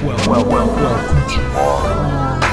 well, well, welcome to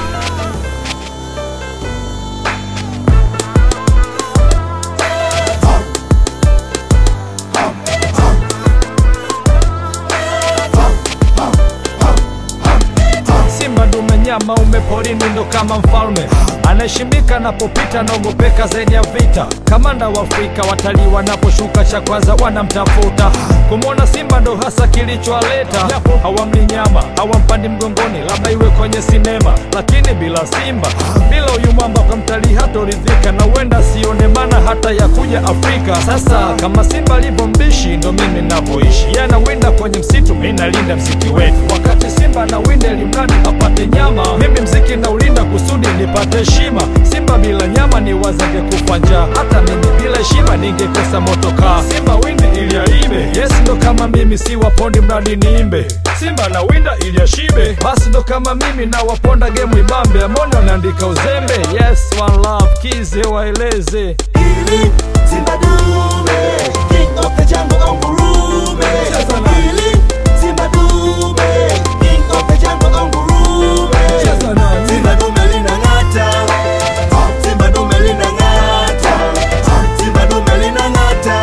Simba ndume nyama ume porini ndo kama mfalme anaheshimika anapopita naogopeka zaidi ya vita. Kamanda wa Afrika, watalii wanaposhuka cha kwanza wanamtafuta. Kumwona simba ndo hasa kilichowaleta, japo hawamli nyama hawampandi mgongoni, labda iwe kwenye sinema, lakini bila simba, bila huyu mwamba kwa mtalii hatoridhika, na huenda sione maana hata ya kuja Afrika. Sasa kama simba alivyo mbishi, ndo mimi navyoishi, yeye anawinda kwenye msitu, mimi nalinda msitu wetu. Wakati simba anawinda elimradi apate nyama, mimi mziki naulinda kusudi nipate heshima. Simba bila nyama ni wazange kufa njaa, hata mimi bila heshima ningekosa motokaa. Simba windi ili aibe, yes ndo kama mimi si wapondi mradi niimbe. Simba na winda ili ashibe, basi ndo kama mimi na waponda gemu ibambe. Amoni wanaandika uzembe, yes one love, kize waeleze Ili Simba dume, king of the jungle ungurume. Cheza na- Ili Simba dume, king of the jungle ungurume. Cheza na- Simba dume linang'ata, Simba dume linang'ata, Simba dume linang'ata,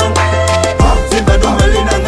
Simba dume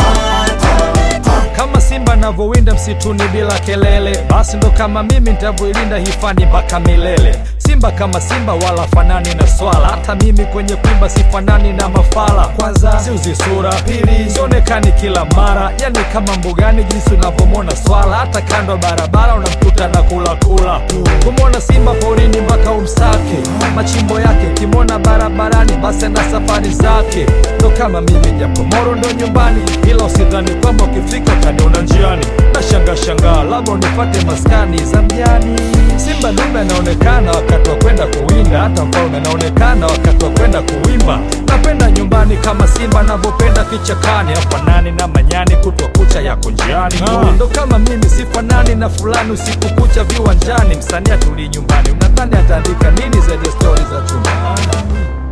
linang'ata. kama simba navyowinda msituni bila kelele, basi ndo kama mimi ntavyoilinda hifadhi mpaka milele. Simba kama simba wala fanani na swala, hata mimi kwenye kuimba sifanani na mafala. Kwanza siuzi sura, pili sionekani kila mara, yani kama mbugani jinsi unavyomwona swala, hata kando ya barabara unamkuta na kula kula. Kumwona simba porini mpaka umsake, machimbo yake ukimwona barabarani, basi ana safari zake. Ndo kama mimi japo moro ndo nyumbani, ila usidhani kwamba ukifika utaniona njiani. Nashangaa shangaa, labda unipate maskani za mjani. Simba dume anaonekana wakati wa kwenda kuwinda, hata mfalme anaonekana wakati wa kwenda kuwimba. Napenda nyumbani kama simba anavyopenda kichakani, afanani na manyani, kutwa kucha yako njiani. Ndo kama mimi sifanani na fulani, usiku kucha viwanjani. Msanii atulii nyumbani, unadhani ataandika nini zaidi ya stori za chumbani?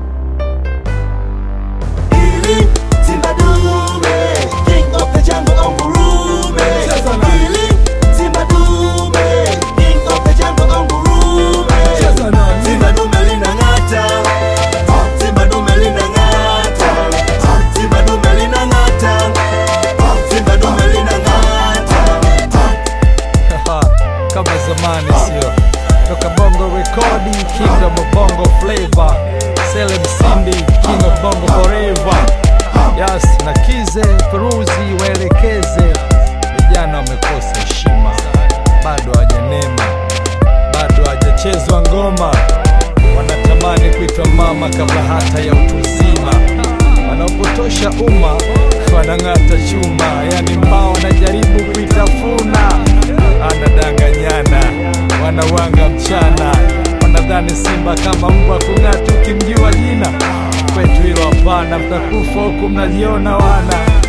Ili Simba dume, king of the jungle ungurume. Cheza na- Ili Simba dume, king of the jungle ungurume. Cheza na- Simba dume linang'ata, Simba dume linang'ata, Simba dume linang'ata, Simba dume linang'ata. kama zamani sio toka bongo rekodi kingdom of bongo flavor Celeb Simbi king of bongo forever yes na kize peruzi waelekeze vijana wamekosa heshima bado hawajanema bado hajachezwa ngoma wanatamani kuitwa mama kabla hata ya utu uzima wanaopotosha umma wanang'ata chuma yani mbao wanajaribu kuitafuna anadanganyana wanawanga mchana wanadhani simba kama mbwa kung'ata ukimjua jina kwetu hilo hapana mtakufa huku mnajiona wana